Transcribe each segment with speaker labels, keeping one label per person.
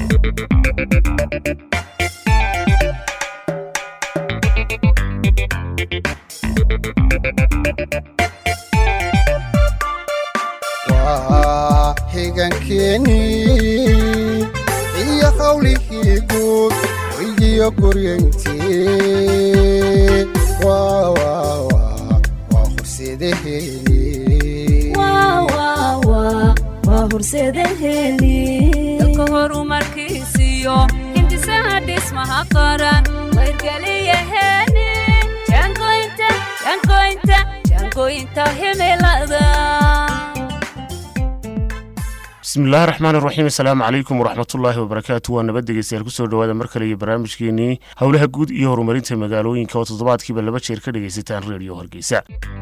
Speaker 1: waa xigankeenii iyo qawlihii guud weygiyo guryantii waa horseedaheeni
Speaker 2: waa horseedaheeni
Speaker 3: dalka horumarkiisiyo hindisaha dhismaha qaran wayrgeliyaheeni jaangoynta jaangoynta jaangoynta himilada
Speaker 4: bismillahi raxmaan iraxiim assalaamu calaykum waraxmatullaahi wabarakaatu waa nabad dhegeystayaal kusoo dhowaada mar kale iyo barnaamijkeenii howlaha guud iyo horumarinta magaalooyinka oo toddobaadkiiba laba jeer ka dhegaysataan reediyo hargeysa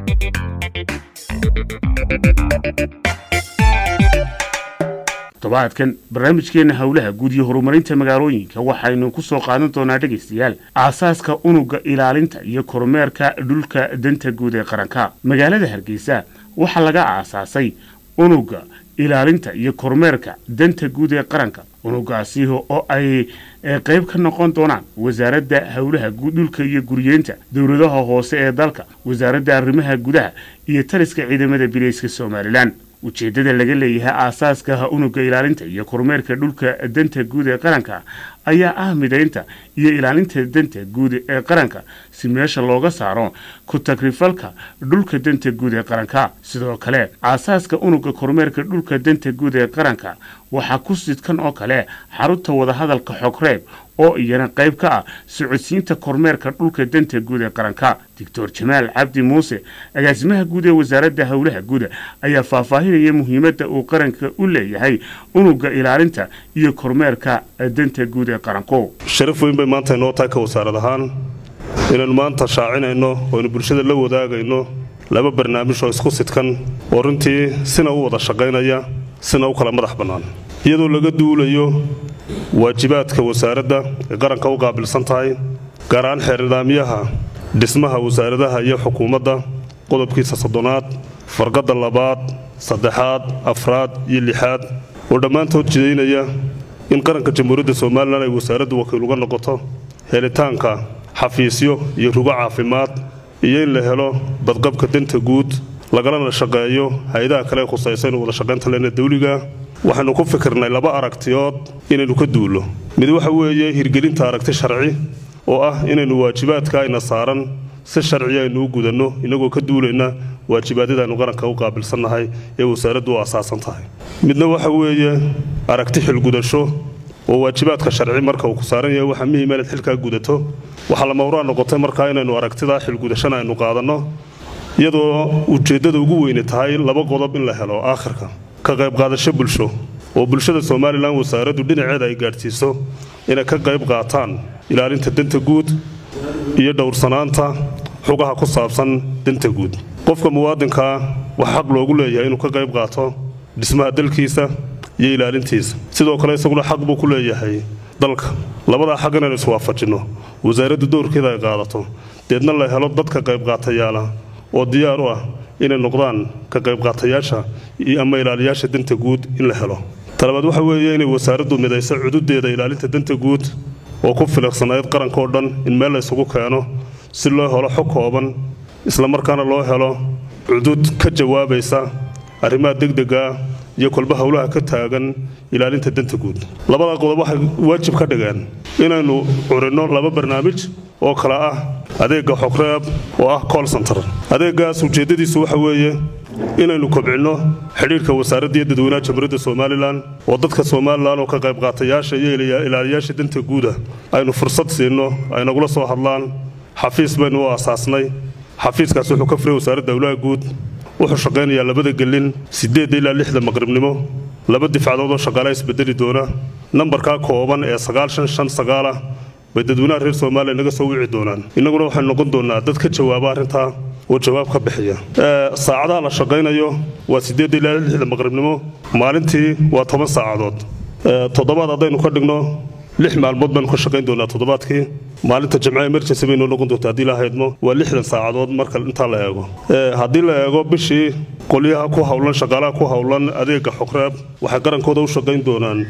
Speaker 4: toddobaadkan barnaamijkeenna howlaha guud iyo horumarinta magaalooyinka waxaynu ku soo qaadan doonaa dhegaystayaal aasaaska unugga ilaalinta iyo kormeerka dhulka danta guud ee qaranka magaalada hargeysa waxaa laga aasaasay unugga ilaalinta iyo kormeerka danta guud ee qaranka unugaasi oo ay qayb ka noqon doonaan wasaaradda howlaha dhulka iyo guriyeenta dowladaha hoose ee dalka wasaaradda arrimaha gudaha iyo taliska ciidamada bileyska somalilan ujeeddada laga leeyahay aasaaska unugga ilaalinta iyo kormeerka dhulka danta guud ee qaranka ayaa ah midaynta iyo ilaalinta danta guud ee qaranka si meesha looga saaro ku tagrifalka dhulka danta guud ee qaranka sidoo kale aasaaska unugga kormeerka dhulka danta guud ee qaranka waxaa ku sidkan oo kale xarunta wadahadalka xogreeb oo iyana qayb ka ah socodsiinta kormeerka dhulka danta guud ee qaranka doctor jamaal cabdi muuse agaasimaha guud ee wasaaradda howlaha guuda ayaa faahfaahinaya muhiimadda uu qaranka u leeyahay unugga ilaalinta iyo kormeerka danta guud ee qaranku
Speaker 5: sharaf weyn bay maanta inoo tahay ka wasaarad ahaan inaynu maanta shaacinayno ooaynu bulshada la wadaagayno laba barnaamij oo isku sidkan oo runtii sina u wada shaqaynaya sina u kala madax bannaan iyadoo laga duulayo waajibaadka wasaaradda ay qaranka u qaabilsan tahay gaar ahaan xeer nidaamyaha dhismaha wasaaradaha iyo xukuumadda qodobkiisa soddonaad farqadda labaad saddexaad afraad iyo lixaad oo dhammaantood jidaynaya in qaranka jamhuuriyadda somalilan ay wasaaraddu wakiil uga noqoto helitaanka xafiisyo iyo rugo caafimaad iyo in la helo badqabka danta guud lagalana shaqeeyo hay-adaha kale ee khusaysa inu wada shaqaynta lena dawliga waxaynu ku fikirnay laba aragtiyood inaynu ka duullo mid waxa weeye hirgelinta aragti sharci oo ah inaynu waajibaadka ayna saaran si sharci aynu u gudanno inagoo ka duulayna waajibaadyada aynu qaranka u qaabilsannahay ee wasaaraddu u asaasan tahay midna waxa weeye aragti xilgudasho oo waajibaadka sharci marka uu ku saaran yahay waxaa muhiima inaad xilkaa gudato waxaa lama huraan noqotay markaa inaynu aragtidaa xilgudashana aynu qaadanno iyadoo ujeeddada ugu weyne tahay laba qodob in la helo aakhirka ka qaybqaadasho bulsho oo bulshada somalilan wasaaraddu dhinaceeda ay gaadhsiiso inay ka qayb qaataan ilaalinta danta guud iyo dhowrsanaanta xugaha ku saabsan danta guud qofka muwaadinkaa waxaa xaq loogu leeyahay inuu ka qayb qaato dhismaha dalkiisa iyo ilaalintiisa sidoo kale isaguna xaq buu ku leeyahay dalka labadaa xaq inaynu iswaafajinno wasaaraddu dowrkeeda ay qaadato deedna la helo dadka qaybqaatayaala oo diyaar u ah inay noqdaan ka qaybqaatayaasha ama ilaaliyaasha danta guud in la helo talabaad waxa weeye inay wasaaraddu midayso cududeeda ilaalinta danta guud oo ku filiqsanayd qaranka oo dhan in meel la ysugu keeno si loo helo xog kooban islamarkaana loo helo cudud ka jawaabaysa arrimaha degdega iyo kolba howlaha ka taagan ilaalinta danta guud labada qodob waxay waajib ka dhigeen inaynu curinno laba barnaamij oo kale ah adeegga xogreeb oo ah col center adeeggaas ujeeddadiisu waxa weeye inaynu kobcinno xidhiirka wasaaradda iyo dadweynaha jamhuuriyadda somalilan oo dadka somalilan oo ka qaybqaatayaasha iyo ilaaliyaasha danta guuda aynu fursad siinno ay nagula soo hadlaan xafiis baynu u aasaasnay xafiiskaas wuxuu ka furay wasaaradda howlaha guud wuxuu shaqaynayaa labada gelin siddeedda ilaa lixda maqribnimo laba difcadood oo shaqaalaha isbedeli doona nambarkaa kooban ee sagaal shan shan sagaalah bay dadweynaha reer soomaaliya naga soo wici doonaan innaguna waxaynu noqon doonnaa dad ka jawaaba arrintaa oo jawaab ka bixiya saacadaha la shaqaynayo waa siddeedda ilaa lixda maqribnimo maalintii waa toban saacadood toddobaad haddaynu ka dhigno lix maalmood baynu ka shaqayn doonaa toddobaadkii maalinta jamca emergency bay noo noqon doontaa haddii la haydmo waa lixdan saacadood marka intaa la eego haddii la eego bishii qolyaha ku howlan shaqaalaha ku howlan adeega xogreeb waxay qarankooda u shaqayn doonaan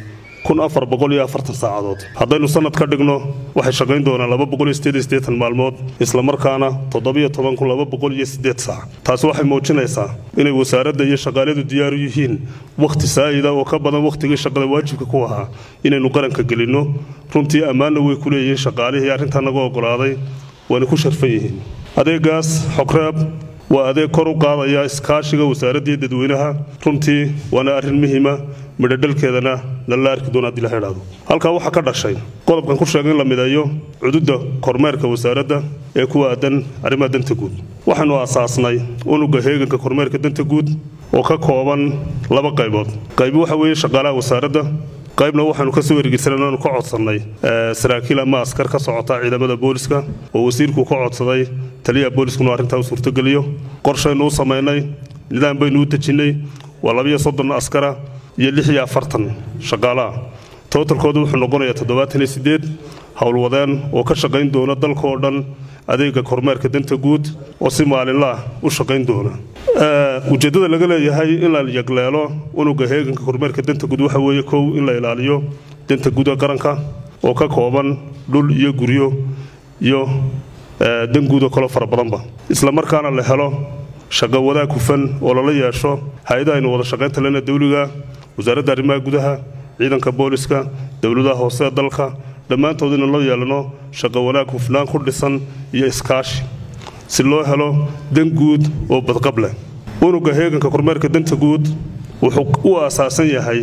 Speaker 5: kun afar boqol iyo afartan saacadood haddaynu sannad ka dhigno waxay shaqayn doonaan laba boqol iyo siddeed iyo siddeetan maalmood islamarkaana toddobiyo toban kun laba boqol iyo siddeed saac taasi waxay muujinaysaa inay wasaaradda iyo shaqaaladu diyaar u yihiin wakhti saa'ida oo ka badan wakhtigii shaqada waajibka ku ahaa inaynu qaranka gelinno runtii ammaanna way ku leeyihiin shaqaalihii arrintaa naga oggolaaday waana ku sharfan yihiin adeegaas xogreeb waa adeeg kor u qaadaya iskaashiga wasaaraddii dadweynaha runtii waana arrin muhiima midhodhalkeedana nala arki doona haddii la xidhaado halkaa waxaa ka dhashay qodobkan ku sheegay in la mideeyo cududda kormeerka wasaaradda ee ku aadan arrimaha danta guud waxaanu aasaasnay unugga heeganka kormeerka danta guud oo ka kooban laba qaybood qaybi waxa weeye shaqaalaha wasaaradda qaybna waxaanu ka soo ergeysanay inaanu ka codsannay saraakiil ama askar ka socota ciidamada booliska oo wasiirku ka codsaday taliyaha booliskuna arrintaa u suurtogeliyo qorshaynu u samaynay nidaam baynu u dejinnay waa labiyo soddon askara iyo lix iyo afartan shaqaalaha tootalkoodu wuxuu noqonayaa toddobaatan iyo siddeed howlwadeen oo ka shaqayn doona dalka oo dhan adeega kormeerka danta guud oo si maalinlaah u shaqayn doona ujeeddada laga leeyahay in la yagleelo unugga heeganka kormeerka danta guud waxa weeye kow in la ilaaliyo danta guud ee qaranka oo ka kooban dhul iyo guryo iyo dan guud oo kaloo fara badanba isla markaana la helo shaqo wadaag hufan oo lala yeesho hay-adaha aynu wada shaqaynta lena dawliga wasaaradda arrimaha gudaha ciidanka booliska dowladaha hoose ee dalka dhammaantood inaan loo yeelano shaqo wanaag hufnaan ku dhisan iyo iskaashi si loo helo dan guud oo badqab leh unugga heeganka kormeerka danta guud wuxuu u aasaasan yahay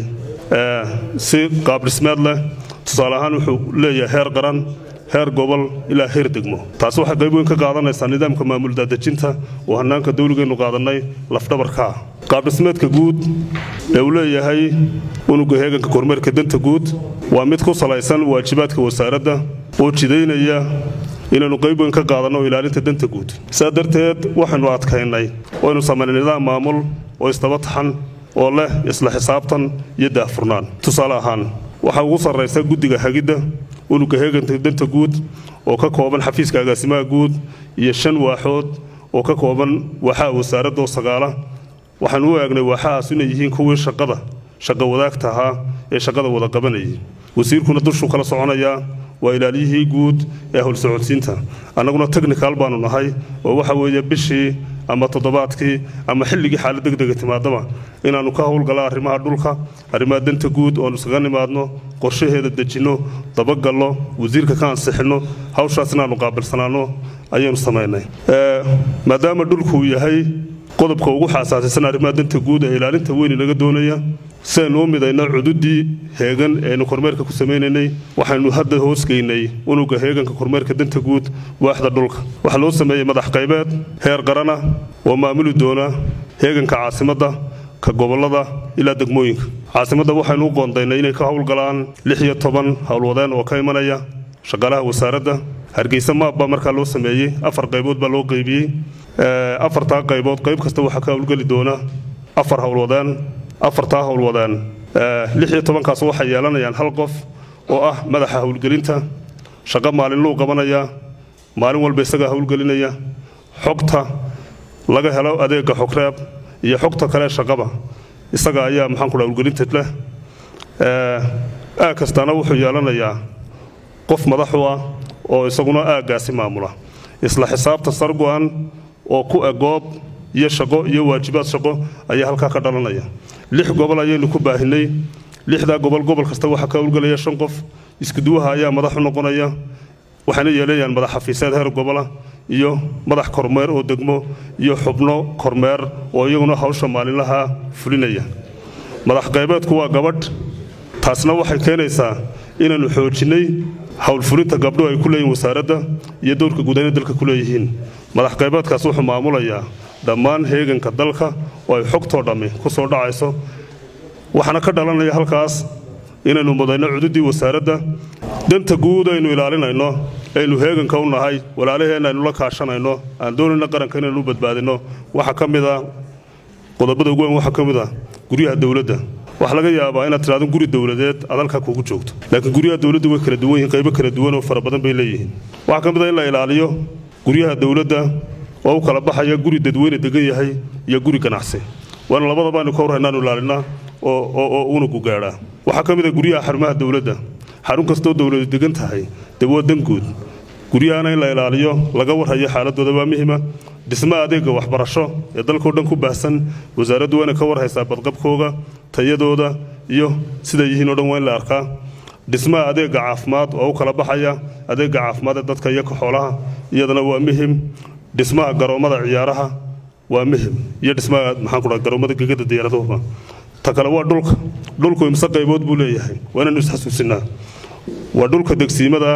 Speaker 5: si qaabdhismeed leh tusaale ahaan wuxuu leeyahay heer qaran heer gobol ilaa heer degmo taasi waxay qayb weyn ka qaadanaysaa nidaamka maamul daadejinta oo hannaanka dawligeennu qaadannay lafdhabarka ah qaabdhismeedka guud ee uu leeyahay unugga heeganka kormeerka danta guud waa mid ku salaysan waajibaadka wasaaradda oo jidaynaya inaynu qayb weyn ka qaadanno ilaalinta danta guud sidaa darteed waxaynu adkaynay waynu samaynay nidaam maamul oo isdaba taxan oo leh isla xisaabtan iyo daahfurnaan tusaale ahaan waxaa ugu sarraysa guddiga hagidda unugga heeganta danta guud oo ka kooban xafiiska agaasimaha guud iyo shan waaxood oo ka kooban waaxaha wasaaradda oo sagaala waxaanu u eegnay waaxahaas inay yihiin kuwii shaqada shaqo wadaagta ahaa ee shaqada wada qabanayay wasiirkuna dushuu kala soconayaa waa ilaaliyihii guud ee howlsocodsiinta annaguna technical baanu nahay oo waxa weeye bishii ama toddobaadkii ama xilligii xaalad degdega timaadaba inaannu ka howlgalla arrimaha dhulka arrimaha danta guud oonu iskaga nimaadno qorshaheeda dejinno dabagallo wasiirka ka ansixinno hawshaas inaannu qaabilsanaanno ayaanu samaynay maadaama dhulkuu yahay qodobka ugu xaasaasisan arrimaha danta guud ee ilaalinta weyni laga doonaya si aynu u midayno cududdii heegan eeaynu kormeerka ku samaynaynay waxaynu hadda hoosgeynay unugga heeganka kormeerka danta guud waaxda dhulka waxaa loo sameeyey madax qaybeed heer qarana oo maamuli doona heeganka caasimadda ka gobollada ilaa degmooyinka caasimadda waxaynu u qoondaynay inay ka howlgalaan lix iyo toban howlwadeen oo ka imanaya shaqaalaha wasaaradda hargeysa maab baa markaa loo sameeyey afar qaybood baa loo qaybiyey afartaa qaybood qayb kasta waxaa ka howlgeli doona afar howlwadeen afartaa howlwadeen lix iyo tobankaas waxay yeelanayaan hal qof oo ah madaxa howlgelinta shaqo maalinluu qabanaya maalin walba isagaa howlgelinaya xogta laga helo adeegga xogreeb iyo xogta kale shaqaba isaga ayaa maxaanku dha howlgelinta leh aag kastaana wuxuu yeelanayaa qof madaxu ah oo isaguna aaggaasi maamula isla xisaabta sargo-an oo ku egoob iyo shaqo iyo waajibaad shaqo ayaa halkaa ka dhalanaya lix gobol ayaynu ku baahinay lixdaa gobol gobol kasta waxaa ka howlgelaya shan qof iskuduwaha ayaa madaxu noqonaya waxayna yeelanayaan madax xafiiseed heer gobola iyo madax kormeer oo degmo iyo xubno kormeer oo iyaguna hawsha maalinlaha fulinaya madax qaybeedku waa gabadh taasna waxay keenaysaa inaannu xoojinnay howlfulinta gabdho ay ku leeyihin wasaaradda iyo dowrka guudayna dalka ku leeyihiin madax qaybeedkaas wuxuu maamulayaa dhammaan heeganka dalka oo ay xogtoo dhammi ku soo dhacayso waxaana ka dhalanaya halkaas inaynu mudayno cududdii wasaaradda danta guud aynu ilaalinayno aynu heeganka u nahay walaalaheenna aynu la kaashanayno aan doonayna qaranka inaynu u badbaadinno waxaa ka mid a qodobada ugu weyn waxaa ka mid a guryaha dowladda waxaa laga yaabaa inaad tidhahdo guri dowladeed aad halkaa kuugu joogto laakiin guryaha dowladda way kala duwan yihiin qaybo kala duwan oo fara badan bay leeyihiin waxaa ka mid a in la ilaaliyo guryaha dowladda oo u kala baxaya guri dadweyne degan yahay iyo guri ganacsi waana labadaba aynu ka warraynaanu ilaalinaa oo oo- oo unugu gaadhaa waxaa ka mid a guryaha xarumaha dowladda xarun kastoo dowladu degan tahay dee waa dan guud guryahana in la ilaaliyo laga warhayo xaaladooda waa muhima dhismaha adeega waxbarasho ee dalkao dhan ku baahsan wasaaraddu waa inay ka warhaysaa badqabkooga tayadooda iyo siday yihiin oo dhan waa in la arkaa dhismaha adeega caafimaad oo u kala baxaya adeega caafimaad ee dadka iyo ka xoolaha iyadana waa muhim dhismaha garoommada ciyaaraha waa muhim iyo dhismaha maxaan ku dhaha garoommada gegada diyaaraduhuba ta kale waa dhulka dhulku imse qaybood buu leeyahay waa inaynu isxasuusinaa waa dhulka degsiimada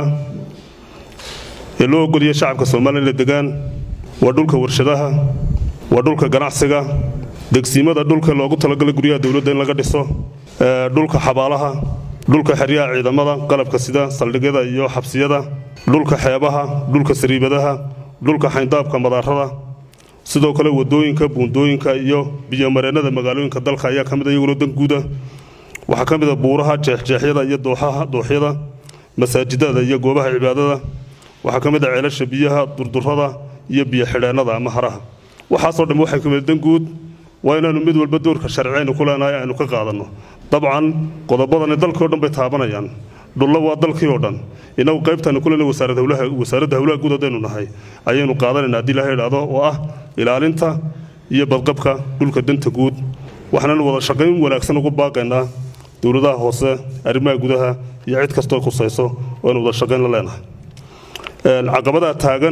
Speaker 5: ee loo ogoliya shacabka soomaaliya inay degaan waa dhulka warshadaha waa dhulka ganacsiga degsiimada dhulka loogu talagalay guryaha dowladda in laga dhiso ee, dhulka xabaalaha dhulka xeryaha ciidamada qalabka sida saldhigyada iyo xabsiyada dhulka xeebaha dhulka sariibadaha dhulka xayndaabka madaarada sidoo kale wadooyinka buundooyinka iyo biyomareennada magaalooyinka dalka ayaa ka mid a iyaguna dan guuda waxaa ka mid a buuraha jeexjeexyada iyo dooxaha dooxyada masaajidada iyo goobaha cibaadada waxaa ka mid a ceelasha biyaha durdurada iyo biyo xidheennada ama haraha waxaasoo dhan waxay ka mid dan guud waa inaanu mid walba doorka sharci aynu ku leenahay aynu ka qaadanno dabcan qodobadani dalkii oo dhan bay taabanayaan dhullo waa dalkii oo dhan inagu qaybtaanu ku leenahay wasaaradda hawlaha wasaaradda hawlaha guud haddaynu nahay ayaynu qaadanaynaa haddii ilaha idhaahdo oo ah ilaalinta iyo badqabka dhulka danta guud waxaananu wada shaqayn wanaagsan ugu baaqaynaa dowladaha hoose arrimaha gudaha iyo cid kastoo khusayso oo aynu wada shaqayn la leenahay Een, caqabadaha taagan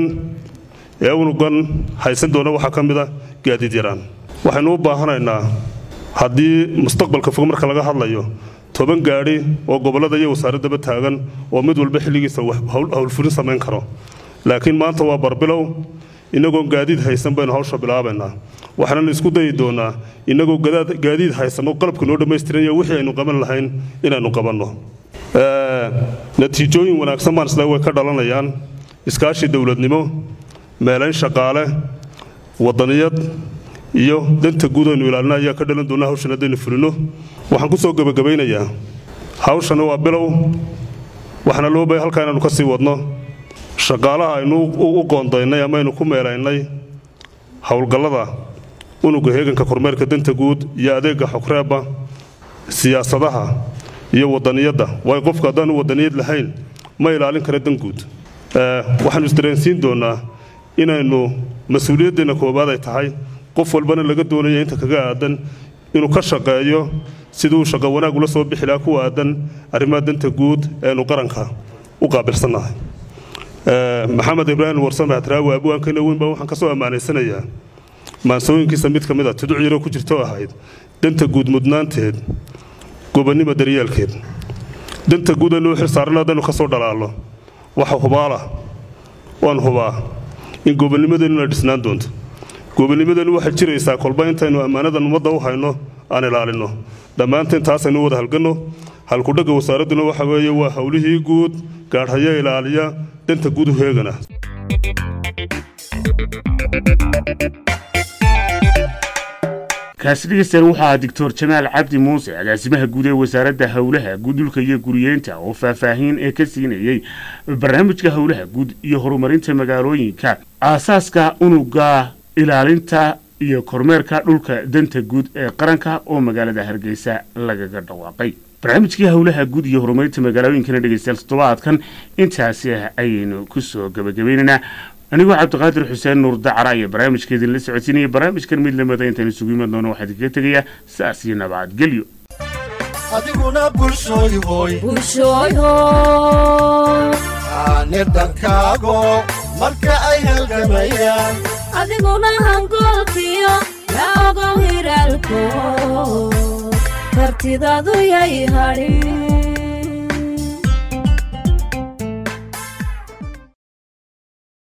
Speaker 5: ee unugan haysan doona waxaa ka mid a gaadiid yaraan waxaynu u baahanaynaa haddii mustaqbalka fog marka laga hadlayo toban gaadhi oo gobollada iyo wasaaraddaba taagan oo mid walba xilligiisa wax- hawl- howlfulin samayn karo laakiin maanta waa barbilow inagoon gaadiid haysan baynu hawsha bilaabaynaa waxaananu isku dayi doonaa inagoo gadaad- gaadiid haysan oo qalabka noo dhammaystiran iyo wixii aynu qaban lahayn inaynu qabanno Ee, natiijooyin wanaagsan baan isle way ka dhalanayaan iskaashi dowladnimo meelayn shaqaale wadaniyad iyo danta guud aynu ilaalina ayaa ka dhalan doona hawshan haddaynu fulino waxaan ku soo gebagabaynayaa hawshani waa bilow waxaana loo bahay halkaa inaanu ka sii wadno shaqaalaha aynu u u qoondaynay ama aynu ku meelaynay howlgallada unuga heeganka kormeerka danta guud iyo adeega xogreebba siyaasadaha iyo wadaniyadda waayo qofku haddaanu wadaniyad lahayn ma ilaalin kara dan guud Ee, waxaanu isdareensiin doonaa inaynu mas-uuliyaddeena koowaad ay tahay qof walbana laga doonaya inta kaga aadan inuu ka shaqeeyo siduu shaqo wanaag ula soo bixi lahaa ku aadan arrimaha danta guud eenu qaranka u qaabilsannahay Ee, maxamed ibraahim warsame hadraawi abwaankeena weyn baa waxaan ka soo ammaanaysanayaa maansooyinkiisa mid ka mid a tuduc yaroo ku jirto ahayd danta guud mudnaanteed gobonnimo daryeelkeed danta guud aynu u xilsaaran haddaynu ka soo dhalaalno waxa hubaala waan hubaa in gobonnimadeennu dhisnaan doonto gobonnimadeennu waxay jiraysaa kolba intaynu ammaanadan ummadda u hayno aan ilaalinno dhammaanteen taasaynu wada halganno halkudhagga wasaaradduna waxa weeye waa howlihii guud gaadhaya ilaaliya danta guud u heegana
Speaker 4: kaasi dhegeystayaal waxaa ahaa doctor jamaal cabdi muuse agaasimaha guud ee wasaaradda howlaha guud dhulka iyo guriyeynta oo faahfaahin ee ka siinayey barnaamijka howlaha guud iyo horumarinta magaalooyinka aasaaska unuga ilaalinta iyo kormeerka dhulka danta guud ee qaranka oo magaalada hargeysa lagaga dhawaaqay barnaamijkii howlaha guud iyo horumarinta magaalooyinkana dhegeystayaal toddobaadkan intaasi ayaynu kusoo gabagabaynaynaa anigoo cabdiqaadir xuseen nuur dacara iyo barnaamijkeedin la socodsiinaya barnaamijkan mid lamida intaan isugu iman doono waxaa idinkaga tegayaa saas iyo nabadgelyo
Speaker 1: adiguna bulshooy hooy
Speaker 3: bulshooyo
Speaker 1: aane dhankaago marka ay halgamayaan
Speaker 3: adiguna hangoolkiyo la ogow hiraalko kartidaadu yay hadhin